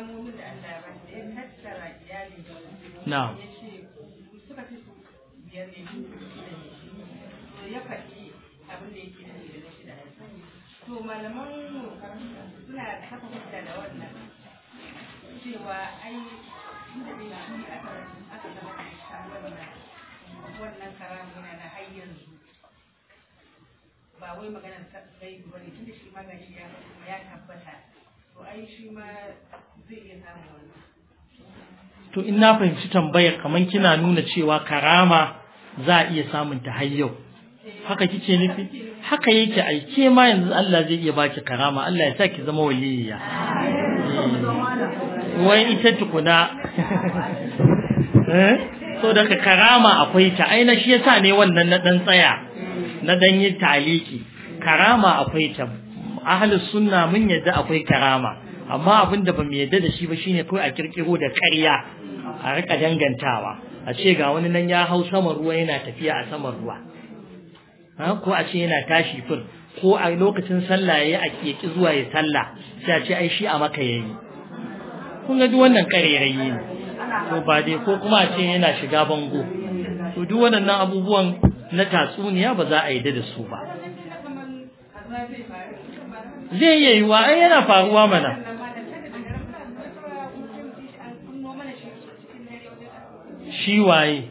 karamomin da Allah ya ba da ya tattara iyali da na'am ya ce suka fi su biyar ne shi da ne to ya faɗi abin da yake da da shi da to malaman mu suna haka hujja da wannan cewa ai inda dai shi aka aka zama da shi wannan wannan karamu yana na har yanzu ba wai maganar sai ba ne tunda shi ma ga shi ya tabbata to ai shi ma zai iya samun wannan to in na fahimci tambayar kamar kina nuna cewa karama za a iya samun ta har yau haka kike nufi haka yake aike ma yanzu Allah zai iya baki karama Allah ya sa ki zama waliyya wai ita tukuna eh so daga karama akwai ta aina shi yasa ne wannan na dan tsaya na dan yi taliki karama akwai ta ahlus sunna mun yadda akwai karama amma abin da bamu yadda da shi ba shine kawai a kirkiro da ƙarya a rika dangantawa a ce ga wani nan ya hau saman ruwa yana tafiya a saman ruwa ha ko a ce yana tashi fir ko a lokacin sallah yayi a keki zuwa ya sallah sai a ce ai shi a maka yayi kun ga duk wannan ƙarerayi ne to ba dai ko kuma a ce yana shiga bango to duk waɗannan abubuwan na tatsuniya ba za a yi da su ba zai iya yiwa ai yana faruwa mana shi waye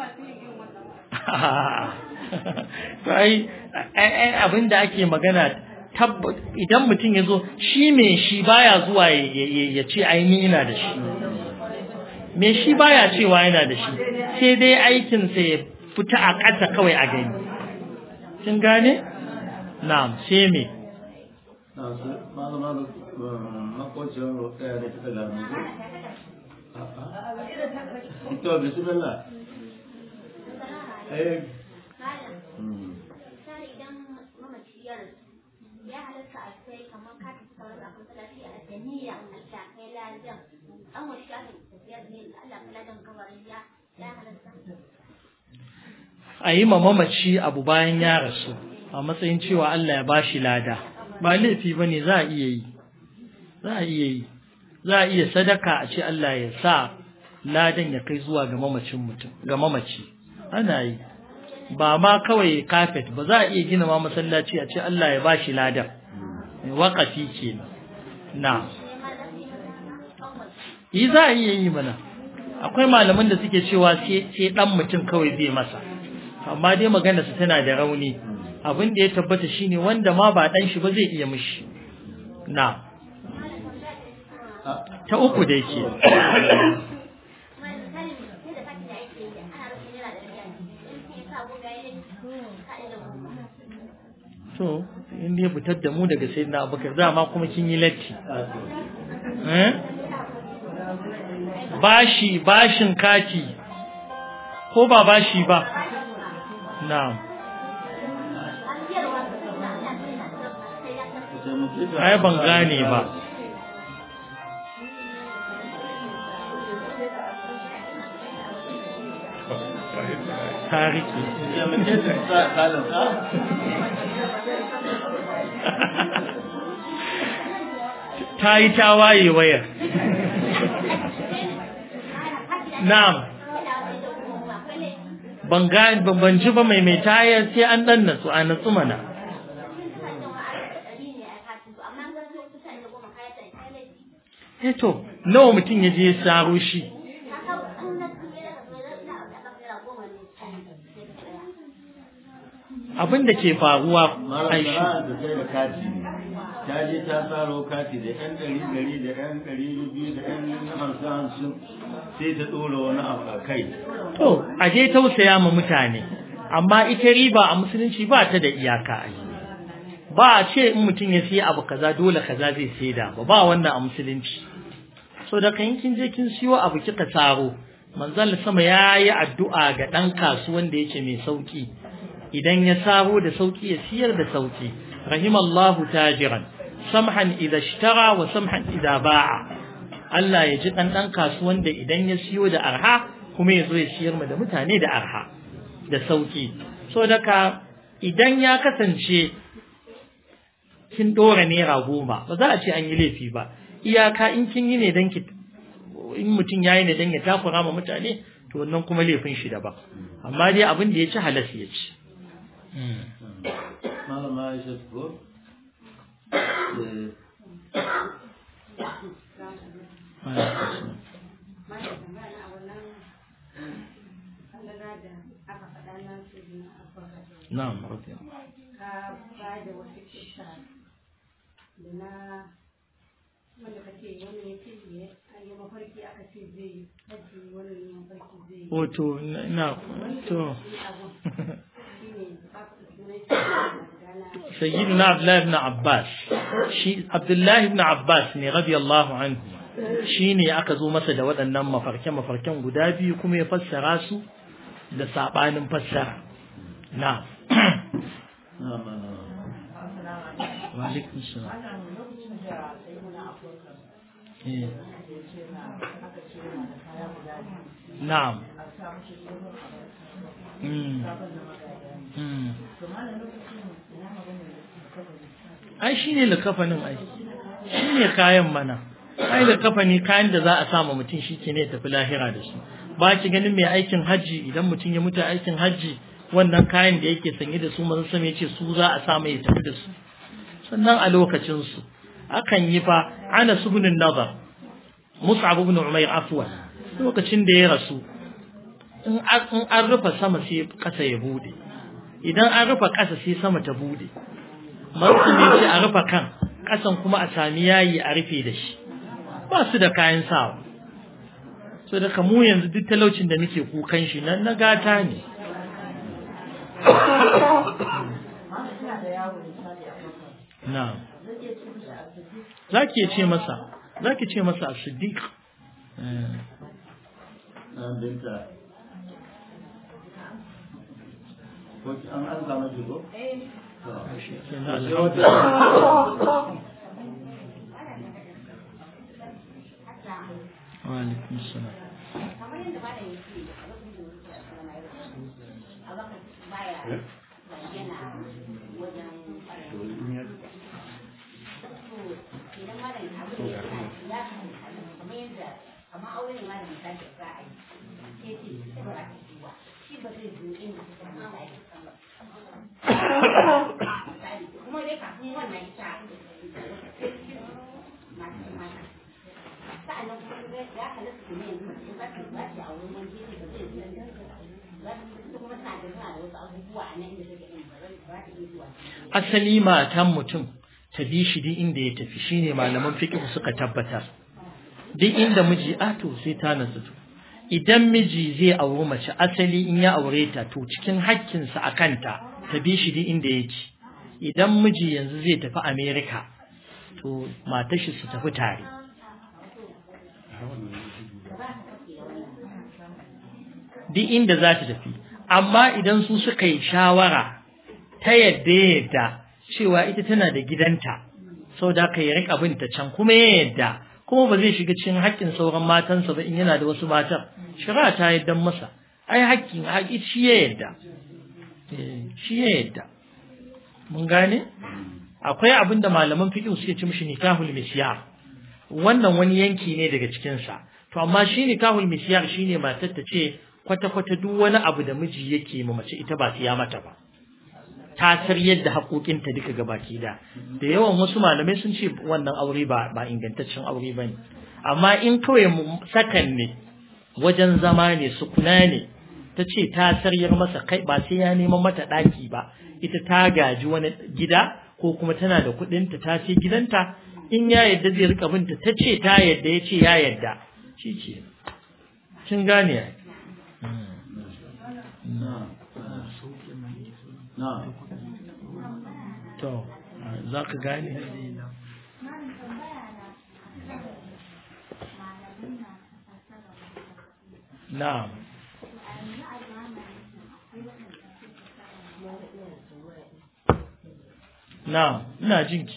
to ai abin da ake magana idan mutum ya zo shi me shi baya zuwa ya ce ai ni ina da shi me shi baya cewa yana da shi sai dai aikinsa ya fita a ƙasa kawai a gani kin gane na'am sai me malama makocin ɗaya da suka lamu to bismillah eh ya halatta a kai kamar ka tafi kamar a masallaci a da niyya a sha kai ladan an wa sha da tafiyar ne Allah ka ladan kabarin ya ya halatta a yi ma mamaci abu bayan ya rasu a matsayin cewa Allah ya bashi lada ba laifi ba ne za a iya yi za a iya yi za a iya sadaka a ce Allah ya sa ladan ya kai zuwa ga mamacin mutum ga mamaci ana yi ba ma kawai kafet ba za a iya gina ma masallaci a ce Allah ya bashi ladan waƙafi kenan na yi za a iya yi mana akwai malaman da suke cewa sai dan mutum kawai zai masa amma dai magana su tana da rauni abin da ya tabbata shine wanda ma ba dan shi ba zai iya mishi na ta uku da yake to in ya fitar da mu daga sayyidina abubakar dama kuma kin yi latti eh bashi bashin kati ko ba bashi ba na'am ai ban gane ba tariki ta yi tawaye wayar na'am ban ga ban ji ba mai mai tayar sai an dan natsu a natsu mana eh to nawa mutum ya je ya saro shi abin da ke faruwa ai shi da sai da kati ta je ta tsaro kati da yan ɗari ɗari da yan ɗari biyu da yan hamsin hamsin sai ta ɗora wani abu a kai to a je tausaya ma mutane amma ita riba a musulunci ba ta da iyaka a yi ba a ce in mutum ya siya abu kaza dole kaza zai saida ba ba wannan a musulunci so da kan kin je kin siyo abu kika tsaro manzon sama ya yi addu'a ga ɗan kasuwan da yake mai sauki idan ya saro da sauki ya siyar da sauki rahimallahu tajiran samhan idza ishtara wa samhan idza ba'a Allah ya ji dan dan kasuwan da idan ya siyo da arha kuma ya zo ya siyar mu da mutane da arha da sauki so daga idan ya kasance kin dora naira goma ba za a ce an yi laifi ba iyaka in kin yi ne dan ki in mutum yayi ne dan ya takura ma mutane to wannan kuma laifin shi daban amma dai abin da ya ci halas ya ci malama Aisha ko na'am okay ka ba da wasu kisa da na wanda ka ce wani ya ce ya an yi mafarki aka ce zai haji wani ya mafarki zai o to na to shi ne ba ku sunan shi da sayyidina abdullahi ibn abbas shi abdullahi ibn abbas ne radiyallahu anhu shi ne aka zo masa da waɗannan mafarke-mafarken guda biyu kuma ya fassara su da saɓanin fassara na Walaikun salam. Eh. Na'am. Mm. Mm. ai shi ne likafanin ai shi ne kayan mana ai likafani kayan da za a sama mutum shi ke ne tafi lahira da su ba ki ganin mai aikin hajji idan mutum ya mutu aikin hajji wannan kayan da yake sanye da su manzon sama yace su za a sa mai tafi da su sannan a lokacin su akan yi fa ana subun nazar mus'ab ibn umayr afwan lokacin da ya rasu in an rufe sama sai kasa ya bude idan an rufe kasa sai sama ta bude Marsu ne ce a rufe kan, ƙasan kuma a sami yayi a rufe da shi, ba su da kayan sawa. So da mu yanzu duk talaucin da muke kukan shi nan na gata ne. Na. Za ki ce masa, za ki ce masa a Siddiq. binta ko an an samu shi ko? Wa'alaikun salam. kamar yadda ba da yake a lokacin da wuce a kuma na yau a baka baya yana wajen idan ma da abu da ya ya kamar yadda kamar aure ne ma da misali za a yi ke ce ita ba za ta yi wa shi ba zai zo inda suka ma ba ya san ba kuma dai kafin wannan ita masu mata sa'annan kuma ya halatta kuma yanzu mutum ba ta ba ta a wurin wani gefe ba zai zuwa da za ta kuma tana da tana da wasu abubuwa a nan inda take yin ba za ta iya zuwa Asali matan mutum ta bi shi duk inda ya tafi shine malaman fiqh suka tabbatar. Duk inda miji a to sai ta nasu to. Idan miji zai auri mace asali in ya aure ta to cikin hakkinsa a kanta ta bi shi duk inda yake. Idan miji yanzu zai tafi Amerika to matar shi su tafi tare. duk inda za ta tafi amma idan su suka yi shawara ta yadda ya yadda cewa ita tana da gidanta sau da ka yi rika binta can kuma ya yadda kuma ba zai shiga cikin haƙƙin sauran matansa ba in yana da wasu matan shari'a ta yadda masa ai haƙƙin haƙi shi ya yadda shi ya yadda mun gane akwai abin da malaman fiqh suke ci mishi nikahul misyar wannan wani yanki ne daga cikin sa to amma shi nikahul misyar shine matar ta ce kwata-kwata duk wani abu da miji yake ma mace ita ba siya mata ba ta sar yadda haƙoƙinta duka gabaki da da yawan wasu malamai sun ce wannan aure ba ba ingantaccen aure ba ne amma in kawai sakan ne wajen zama ne sukuna ne ta ce ta saryar masa kai ba sai ya neman mata ɗaki ba ita ta gaji wani gida ko kuma tana da kuɗinta ta ce gidanta in ya yadda zai rika binta ta ce ta yadda ya ce ya yadda shi ce kin gane ya to za ka gane na'am na'am ina jinki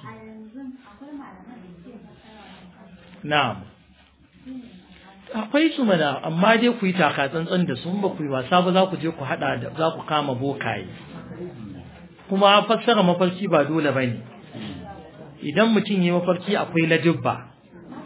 na'am akwai su mana amma dai ku yi taka tsantsan da su ba ku yi wasa ba za ku je ku hada da za ku kama bokaye kuma fassara mafarki ba dole ba ne idan mutum yi mafarki akwai ladubba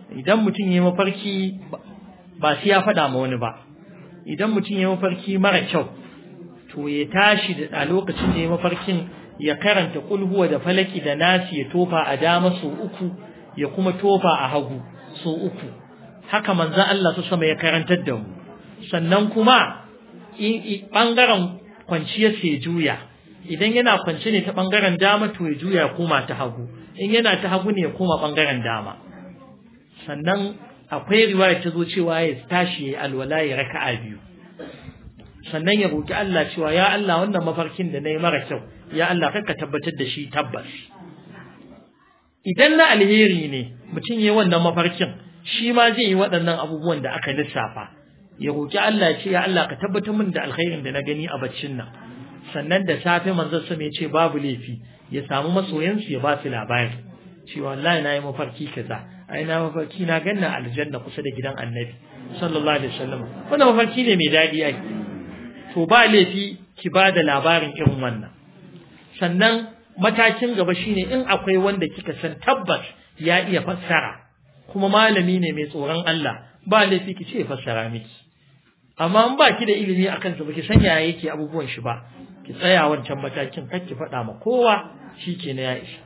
idan mutum ya mafarki ba sai ya faɗa ma wani ba idan mutum ya mafarki mara kyau to ya tashi da a lokacin da ya mafarkin ya karanta kulhuwa da falaki da nasi ya tofa a dama sau uku ya kuma tofa a hagu sau uku haka manzo Allah su sama ya karantar da mu sannan kuma bangaren kwanciyar sai juya idan yana kwance ne ta bangaren dama to ya juya ya koma ta hagu in yana ta hagu ne ya koma bangaren dama sannan akwai riwaya ta zo cewa ya tashi ya alwala ya raka'a biyu sannan ya roki Allah cewa ya Allah wannan mafarkin da nayi mara kyau ya Allah ka tabbatar da shi tabbas idan na alheri ne mutum yayi wannan mafarkin shi ma zai yi waɗannan abubuwan da aka lissafa ya roki Allah ce ya Allah ka tabbatar min da alkhairin da na gani a baccin nan sannan da safe manzon sa ya ce babu laifi ya samu masoyansu ya ba su labari cewa wallahi na yi mafarki kaza ai na mafarki na ganna aljanna kusa da gidan annabi sallallahu alaihi wasallam wannan mafarki ne mai daɗi ai to ba laifi ki ba da labarin irin wannan sannan matakin gaba shine in akwai wanda kika san tabbas ya iya fassara kuma malami ne mai tsoron Allah ba laifi ki ce fassara miki amma in ba ki da ilimi akan sa baki san yaya yake abubuwan shi ba ki tsaya wancan matakin kar ki faɗa ma kowa shikenan ya isa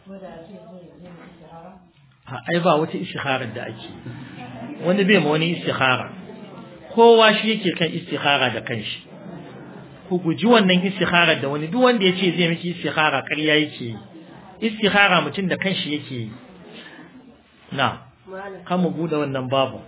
a ai ba wata istikharar da ake wani bai ma wani istikhara kowa shi yake kan istikhara da kanshi ku guji wannan istikharar da wani duk wanda ya ce zai miki istikhara ƙarya yake yi istikhara mutum da kanshi yake yi na kan mu bude wannan babu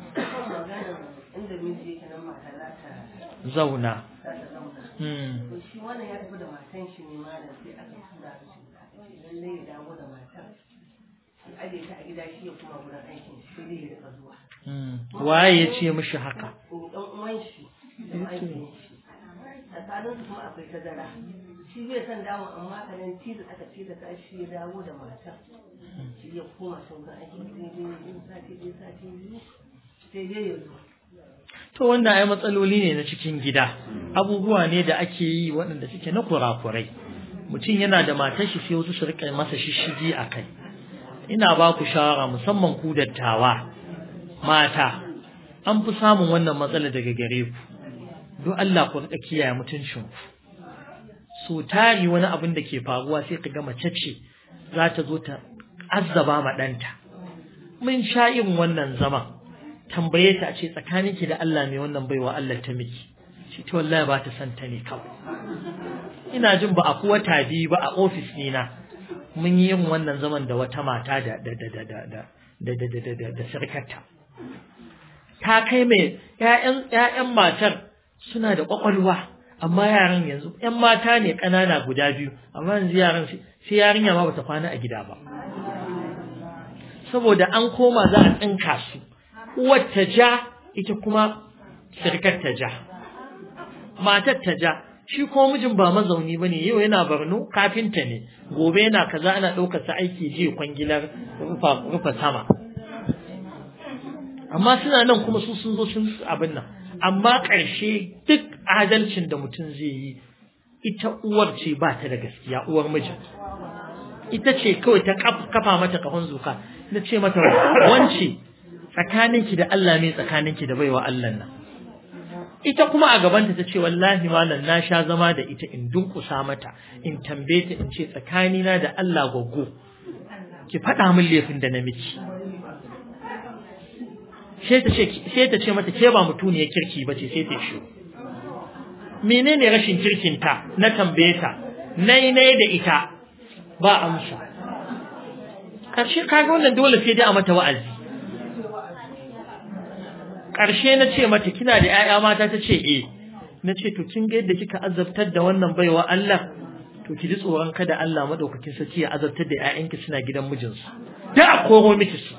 inda miji yake nan mata za ta zauna za ta zauna hmm. to shi wannan ya tafi da matan shi ne malam sai aka tura shi lalle ya dawo da matar shi aje ta a gida shi ya kuma gurin aikin shi sai dai ya rika zuwa Hmm. waye ya ce mishi haka in dan uwan shi dan aikin shi tsakanin su kuma akwai tazara shi bai san dawo amma kanan tilas aka tilas shi ya dawo da matar shi ya koma sun ga aikin sai dai in sati dai sati biyu sai dai ya zo to wanda ai matsaloli ne na cikin gida abubuwa ne da ake yi waɗanda suke na kurakurai mutum yana da matar shi sai wasu su rika masa shishigi a kai ina ba ku shawara musamman ku dattawa mata an fi samun wannan matsala daga gare ku don Allah ku rika kiyaye mutuncin ku so tari wani abin da ke faruwa sai ka ga mace ce za ta zo ta azzaba ma ɗanta mun sha irin wannan zaman tambaye ta a ce tsakaninki da Allah mai wannan baiwa Allah ta miki shi ta wallahi ba ta san ta ne kawai ina jin ba a kuwa biyu ba a ofis ɗina mun yi yin wannan zaman da wata mata da da da da da da da da da da da da sarkarta ta kai mai ƴaƴan ƴaƴan matar suna da ƙwaƙwalwa amma yaran yanzu ƴan mata ne ƙanana guda biyu amma yanzu yaran sai yarinya ma bata kwana a gida ba saboda an koma za a tsinka su uwar ta ja ita kuma sirkar ta ja matar ta ja shi ko mijin ba mazauni bane yau yana Borno kafinta ne gobe yana kaza ana ɗaukar sa aiki je kwangilar rufa rufa sama amma suna nan kuma su sun zo sun abin nan amma ƙarshe duk adalcin da mutum zai yi ita uwar ce ba ta da gaskiya uwar mijin ita ce kawai ta kafa mata kafan zuka na ce mata wance tsakaninki da Allah ne tsakaninki da baiwa Allah nan ita kuma a gabanta ta ce wallahi malam na sha zama da ita in dunkusa mata in tambaye ta in ce tsakanina da Allah goggo ki faɗa min laifin da na miki sai ta ce sai ta ce mata ke ba mutuniyar kirki bace sai ta shi menene rashin kirkin ta na tambaye ta nai nai da ita ba amsa karshe kaga wannan dole sai dai a mata wa'azi ƙarshe na ce mata kina da ‘ya'ya mata ta ce e na ce to kin ga yadda kika azabtar da wannan baiwa Allah to ki ji tsoron kada Allah maɗaukakin sarki ya azabtar da ‘ya'yanki suna gidan mijinsu da a koro miki su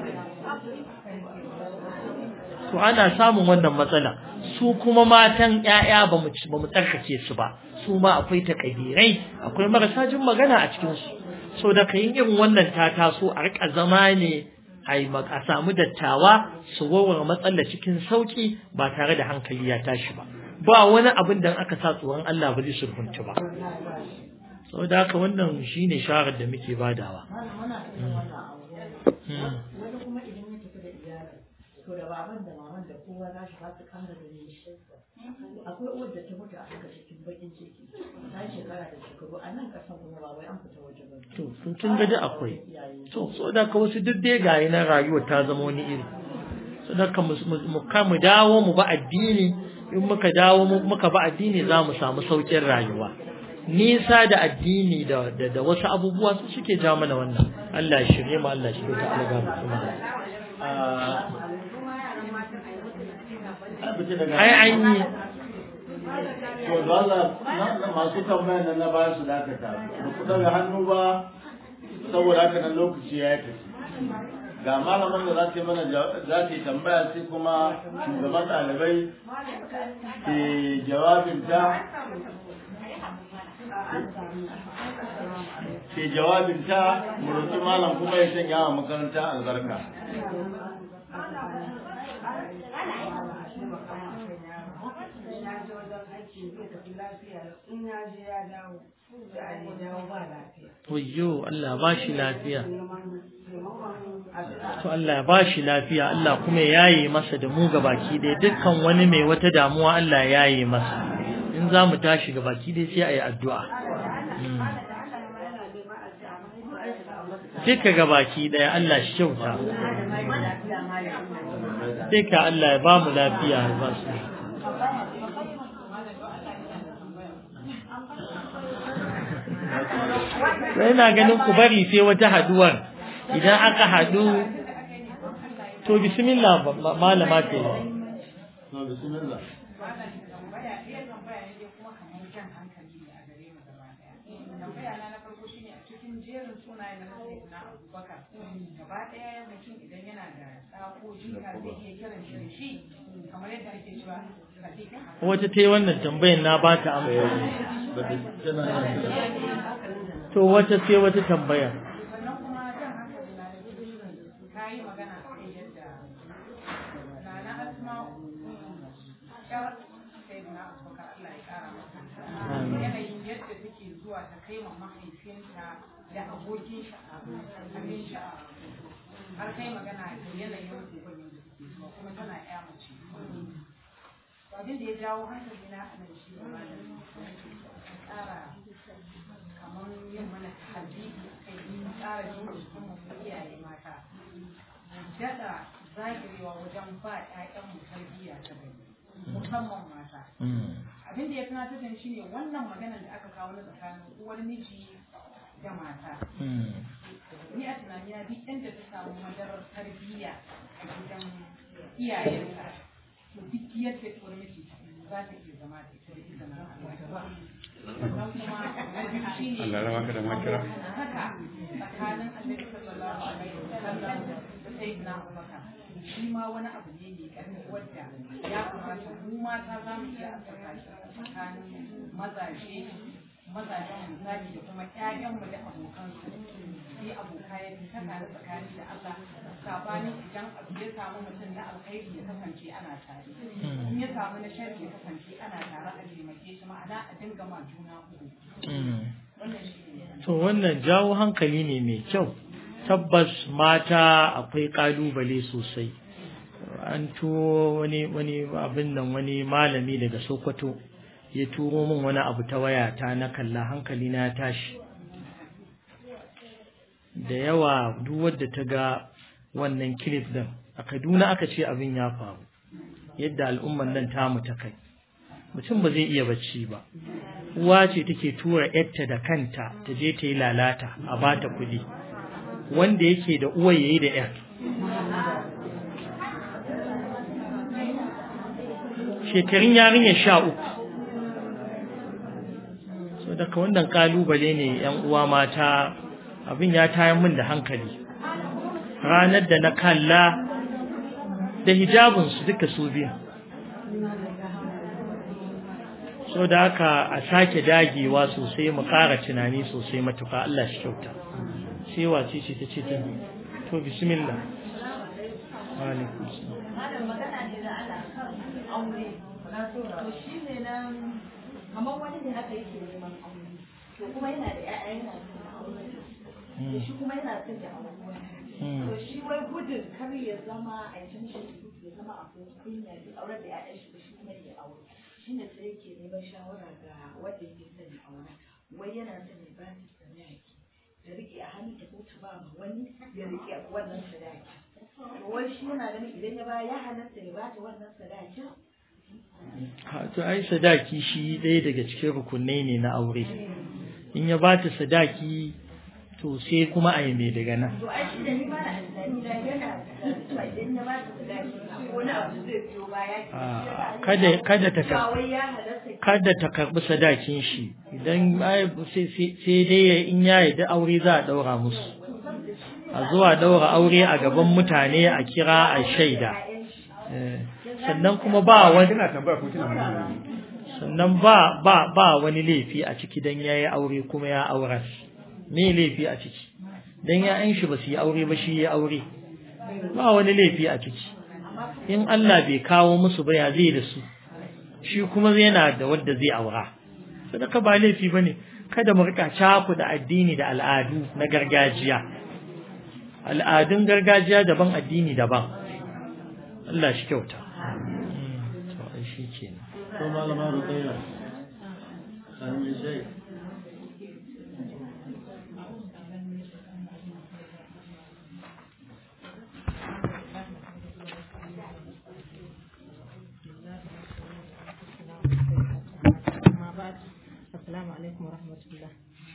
to ana samun wannan matsala su kuma matan ‘ya'ya ba mu tsarkake su ba su ma akwai takadirai akwai marasa jin magana a cikinsu so da ka yi irin wannan ta taso a rika zama ne a samu dattawa su warware matsala cikin sauki ba tare da hankali ya tashi ba ba wani abin da aka sa tsoron Allah ba zai sulhunta ba saboda haka wannan shine sharar da muke badawa wani kuma idan ya tafi da to da baban da maman da kowa za shi ba su kara da ne akwai uwar da ta mutu a haka cikin bakin ciki ta shekara da shekaru a nan kasan kuma ba wai an fita waje ba to to kin ga da akwai to so da ka wasu duk dai gayi na rayuwa ta zama wani iri so da ka mu mu ka mu dawo mu ba addini in muka dawo mu- muka ba addini za mu samu saukin rayuwa nisa da addini da da, da wasu abubuwa su suke ja mana wannan Allah ya shirye mu Allah ya shirye ta Allah ga mu ai an yi to da Allah na- na masu tambayar nan na ba su dakata ba ku daga hannu ba saboda haka nan lokaci ya yi tafi ga malaman da za ta yi mana jawa- za ta yi tambaya sai kuma shugaban ɗalibai ke jawabinta ke jawabinta mu roƙi malam kuma ya sanya wa makaranta albarka in ya je wajen aiki zai tafi lafiya in ya je ya dawo sai a yi dawo ba lafiya wayyo Allah ba shi lafiya neman taimakon addu'a to Allah ya ba shi lafiya Allah kuma ya yaye masa da mu gabaki ɗaya dukkan wani mai wata damuwa Allah ya yaye masa in za mu tashi gabaki ɗaya sai a yi addu'a Mm. duka gabaki ɗaya Allah shi kyauta duka Allah ya ba mu lafiya ya ba su sai na ganin ku bari sai wata haduwar idan aka hadu to bismillah ba- ba- malama ce to bismillah Malam tambaya ɗaya tambaya ne dai kuma kamar jan hankali ne a gare mu gaba ɗaya. Tambaya na na farko shine a cikin jerin sunayen na Sayyidina Abubakar. Gaba ɗaya mutum idan yana da ɗa ko jika zai iya kiran shi da shi kamar yadda ake cewa Sadiqa. wata ta yi wannan tambayin na ba ta amsa ba ta tana yin to wata sai wata tambaya Sannan kuma jan hankali na da cikin ka yi magana a kan yadda Nana Asma'u ƴar Sayyidina Abubakar Allah ya ƙara masa. yanayin yadda take zuwa ta kai ma mahaifinta da abokin shi abin shi har kai magana da yanayin uban yadda take zuwa kuma tana ya mace abin da ya jawo hankali na anan shi ne ma da tsara kamar yin mana hadisi kai tsara jin jikin mu mu iyaye mata daɗa zagirewa wajen ba 'ya'yanmu tarbiyya ta gari musamman mata abin da ya tunatar da ni shine wannan maganar da aka kawo na tsakanin uwar miji da mata ni a tunanina duk inda ta samu madarar tarbiyya a gidan iyayenta to duk yadda uwar miji za ta iya zama da ita da izinin Allah sannan kuma na biyu shine Allah ya raba ka da makira. haka tsakanin annabi sallallahu alaihi wasallam da sayyidina Abubakar shi ma wani abu ne mai ƙarfi wadda ya kamata mu mata za mu iya asaka shi a tsakanin mazaje mazajen misali da kuma ƴaƴanmu da abokansu sai aboka ya fi saka da tsakani da Allah sabanin idan abu ya samu mutum na alkhairi ya kasance ana tare in ya samu na sharri ya kasance ana tare a taimake shi ma'ana a dinga ma juna uku wannan shi ne to wannan jawo hankali ne mai kyau tabbas mata akwai kalubale sosai an turo wani wani abin nan wani malami daga sokoto ya turo min wani abu ta wayata na kalla hankali na ya tashi da yawa duk wadda ta ga wannan clip din a kaduna aka ce abin ya faru yadda al'umman nan tamu ta kai mutum ba zai iya bacci ba uwa ce take tura yarta da kanta ta je ta yi lalata a bata kuɗi wanda yake da uwa yayi da yar shekarun yarinya sha uku so daga wannan kalubale ne yan uwa mata abin ya tayar min da hankali ranar da na kalla da hijabinsu duka su biyu so da haka a sake dagewa sosai mu ƙara tunani sosai matuƙa Allah shi kyauta sai wace ce ta ce ta to bismillah wa alaikum salam Malam magana ne da Allah kan aure. To shi ne nan kamar wani ne haka yake neman aure. To kuma yana da ƴaƴa yana son aure. To shi kuma yana son da aure. To shi wai gudun kar ya zama a yi mishi bai zama abin kunya bai aure da ƴaƴan shi ba shi kuma ya aure shine sai yake neman shawara ga wanda yake son ya aura wai yana son ya ba ta sadaki ta rike a hannu ta ko ta ba ma wani ya rike wannan sadaki to wai shi yana ganin idan ya ba ya halatta ya ba ta wannan sadakin Ha, to ai sadaki shi ɗaya daga cikin rukunai ne na aure in ya ba ta sadaki to sai kuma a yi mai daga nan to ai shi da ni ma na tunani na yana da cewa idan ya ba ta sadaki ko na abu zai biyo baya ki Ah, kada kada ta ba kar- wai ya halatta kada ta karɓi sadakin shi idan ai sai sai- sai dai ya- in ya yi da aure za a ɗaura musu a zuwa ɗaura aure a gaban mutane a kira a shaida Eh, sannan kuma ba wani kina tambaya ko kina magana sannan ba ba ba wani laifi a ciki dan yayi aure kuma ya auras me laifi a ciki dan ya'yan shi ba su yi aure ba shi ya aure ba wani laifi a ciki in Allah bai kawo musu ba ya zai da su shi kuma yana da wanda zai aura sadaka ba laifi bane kada mu rika caku da addini da al'adu na gargajiya al'adun gargajiya daban addini daban Allah shi kyauta Mm, to ai shi kenan to malama ruqayya an yi shai amma ba assalamu alaikum wa rahmatullah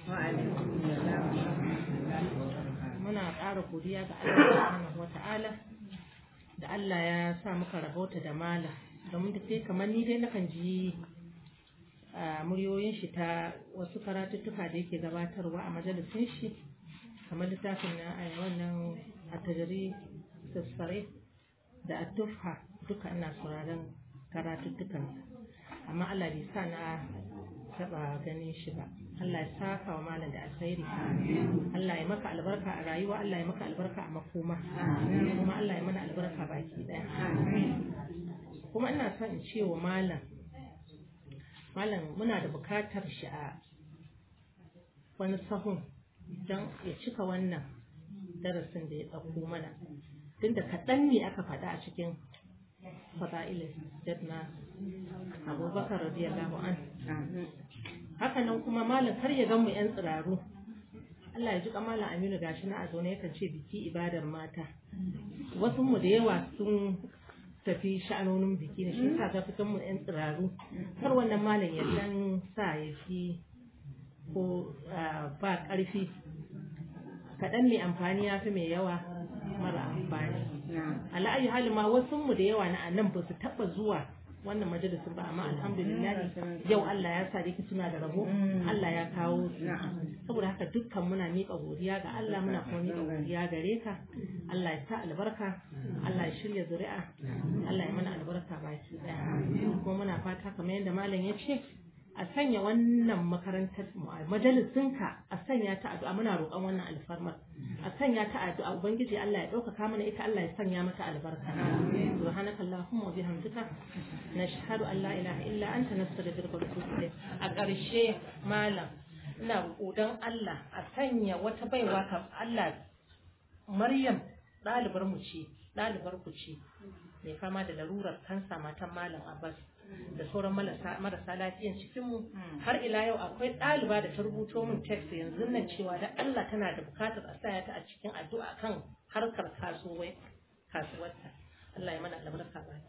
muna ƙara godiya ga Allah subhanahu wa ta'ala da Allah ya sa muka rabauta da mala domin da sai kamar ni dai nakan ji a muryoyin shi ta wasu karatuttuka da yake gabatarwa a majalisun shi kamar littafin na a wannan a tajari sassare da a tufha duka ina sauraron karatuttukan amma Allah bai sa na taba ganin shi ba Allah ya saka wa malam da alkhairi Allah ya maka albarka a rayuwa Allah ya maka albarka a makoma kuma Allah ya mana albarka baki daya kuma ina son in ce wa malam malam muna da bukatar shi a wani sahun don ya cika wannan darasin da ya ɗauko mana tunda kaɗan ne aka faɗa a cikin fada'ilin na abubakar radiyallahu an haka nan kuma malam kar ya gan mu yan tsiraru Allah ya ji malam Aminu gashi na a zaune yakan ce biki ibadar mata wasu mu da yawa sun tafi sha'anonin biki ne shi yasa ta fitan mu yan tsiraru kar wannan malam ya dan sa ya fi ko ah, ba ƙarfi kaɗan mai amfani ya fi mai yawa mara amfani ala'ayi hali ma wasu mu da yawa na nan ba su taɓa zuwa wannan majalisun ba amma alhamdulillah yau Allah ya sa dai suna da rabo Allah ya kawo su saboda haka dukkan muna miƙa godiya ga Allah muna kuma miƙa godiya gare ka Allah ya sa albarka Allah ya shirya zuri'a Allah ya mana albarka baki daya kuma muna fata kamar yadda malam ya ce a sanya wannan makarantar majalisinka a sanya ta addu'a muna roƙon wannan alfarmar a sanya ta addu'a ubangiji Allah ya ɗaukaka mana ita Allah ya sanya mata albarka subhanaka allahumma wa bihamdika nashhadu an la ilaha illa anta nastaghfiruka wa natubu ilayk a ƙarshe malam ina roƙo don Allah a sanya wata baiwa ka Allah Maryam ɗalibar mu ce ɗalibar ku ce mai fama da larurar kansa matan malam Abbas da sauran marasa lafiyan cikinmu har ila yau akwai ɗaliba da ta rubuto min text yanzu nan cewa da Allah tana da bukatar a saya ta a cikin addu'a kan harkar kasuwai kasuwarta Allah ya mana albarka ba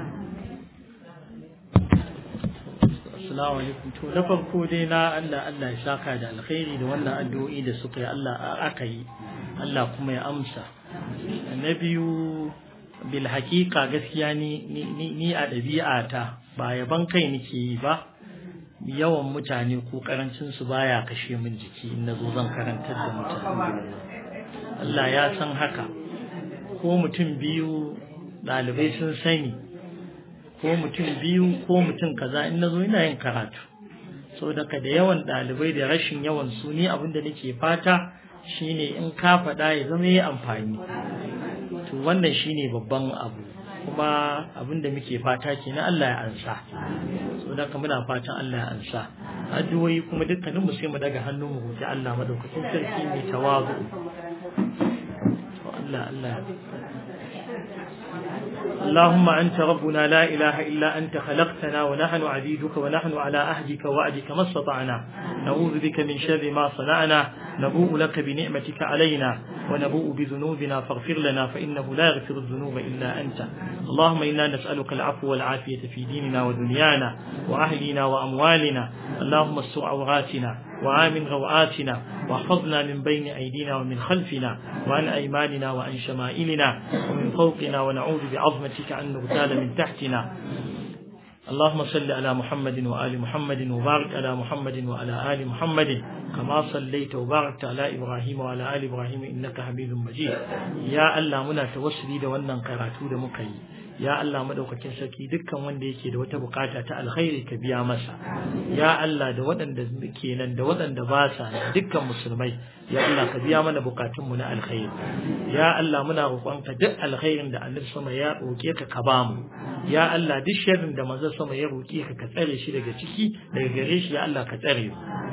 Assalamu alaikum to na farko dai na Allah Allah ya saka da alkhairi da wannan addu'o'i da suka yi Allah aka yi Allah kuma ya amsa na biyu bil haƙiƙa gaskiya ni ni a ɗabi'ata ba yaban kai nake yi ba yawan mutane ko karancin su baya kashe min jiki in nazo zan karantar da mutane Allah ya san haka ko mutum biyu ɗalibai sun sani ko mutum biyu ko mutum kaza in nazo ina yin karatu so daga da yawan ɗalibai da rashin yawan su ni abin da nake fata shine in ka faɗa ya zama yi amfani to wannan shine babban abu kuma abin da muke fata kenan Allah ya ansa so da muna fatan Allah ya ansa addu'o'i kuma dukkanin mu sai mu daga hannu mu roki Allah madaukakin sarki mai tawazu to Allah Allah اللهم أنت ربنا لا إله إلا أنت خلقتنا ونحن عبيدك ونحن على عهدك وعدك ما استطعنا نعوذ بك من شر ما صنعنا نبوء لك بنعمتك علينا ونبوء بذنوبنا فاغفر لنا فإنه لا يغفر الذنوب إلا أنت اللهم إنا نسألك العفو والعافية في ديننا ودنيانا وأهلنا وأموالنا اللهم استر عوراتنا وآمن روآتنا واحفظنا من بين أيدينا ومن خلفنا وعن أيماننا وعن شمائلنا ومن فوقنا ونعوذ بعظمتك أن نغتال من تحتنا اللهم صل على محمد وآل محمد وبارك على محمد وعلى آل محمد كما صليت وباركت على إبراهيم وعلى آل إبراهيم إنك حميد مجيد يا الله منا توسلي da wannan karatu da muka yi ya Allah madaukakin sarki dukkan wanda yake da wata bukata ta alkhairi ka biya masa ya Allah da waɗanda ke nan da waɗanda ba sa nan dukkan musulmai ya Allah ka biya mana bukatunmu na alkhairi ya Allah muna roƙonka duk alkhairin da annabi sama ya roƙe ka ka bamu ya Allah duk sharrin da manzon sama ya roƙe ka ka tsare shi daga ciki daga gare shi ya Allah ka tsare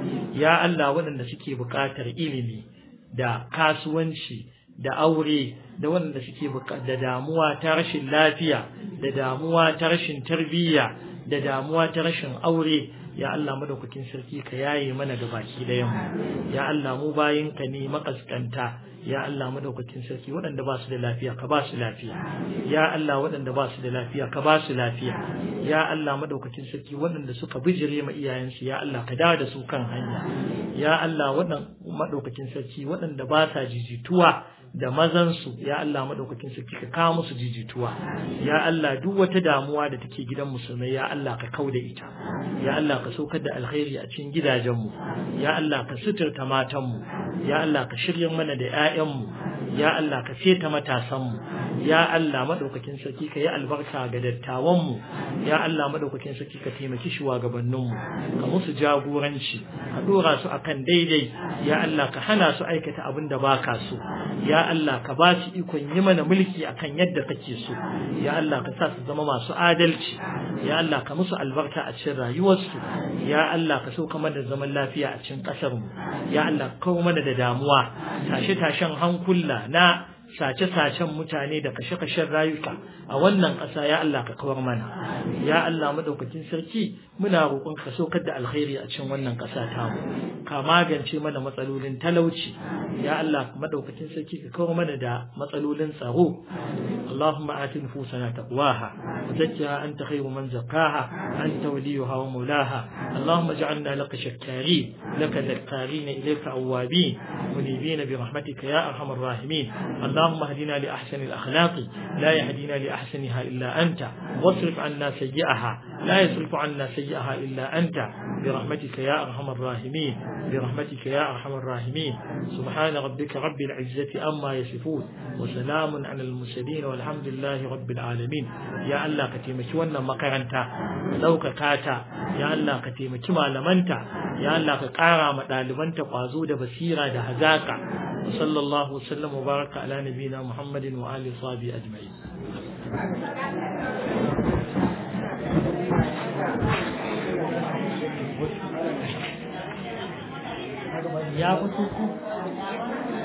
ya Allah waɗanda suke buƙatar ilimi da kasuwanci da aure da waɗanda suke da damuwa ta rashin lafiya da damuwa ta rashin tarbiyya da damuwa ta rashin aure ya Allah madaukakin sarki ka yaye mana da baki da yamma ya Allah mu bayin ka ne makaskanta ya Allah madaukakin sarki waɗanda ba su da lafiya ka ba su lafiya ya Allah waɗanda ba su da lafiya ka ba su lafiya ya Allah madaukakin sarki waɗanda suka bijire ma iyayensu ya Allah ka dawo da su kan hanya ya Allah waɗanda madaukakin sarki waɗanda ba sa jijituwa da mazansu ya Allah madaukakin sarki ka kawo musu jijituwa ya Allah duk wata damuwa da take gidan musulmai ya Allah ka kauda ita ya Allah ka saukar da alkhairi a cikin gidajenmu ya Allah ka suturta matanmu ya Allah ka shirya mana da 'ya'yanmu ya Allah ka feta matasanmu ya Allah madaukakin sarki ka yi albarka ga dattawanmu ya Allah madaukakin sarki ka taimaki shugabanninmu ka musu jagoranci ka dora su akan daidai ya Allah ka hana su aikata abin da baka so ya Allah ka ba su ikon yi mana mulki akan yadda kake so ya Allah ka sa su zama masu adalci ya Allah ka musu albarka a cikin rayuwarsu ya Allah ka sauka mana da zaman lafiya a cikin ƙasar mu ya Allah ka kawo mana da damuwa tashe-tashen hankula na sace-sacen mutane da kashe-kashen rayuka a wannan ƙasa ya Allah ka kawar mana ya Allah madaukakin sarki muna roƙon ka saukar da alkhairi a cikin wannan ƙasa ta mu ka magance mana matsalolin talauci ya Allah madaukakin sarki ka kawar mana da matsalolin tsaro Allahumma ati nufusana taqwaha wa zakkiha anta khayru man zakkaha anta waliyuha wa mawlaha Allahumma ij'alna laka shakkarin laka dhakkarin ilayka awwabin munibin bi rahmatika ya arhamar rahimin اللهم اهدنا لأحسن الأخلاق لا يهدينا لأحسنها إلا أنت واصرف عنا سيئها لا يصرف عنا سيئها إلا أنت برحمتك يا أرحم الراحمين برحمتك يا أرحم الراحمين سبحان ربك رب العزة أما يصفون وسلام على المرسلين والحمد لله رب العالمين يا الله كتيمك وانا مقرنتا لو كاتا يا الله كتيمك مالمنتا يا الله كقارا مطالبنتا قازو da basira da hazaka وصلى الله وسلم وبارك على نبينا محمد وآله وصحبه أجمعين ya fito ku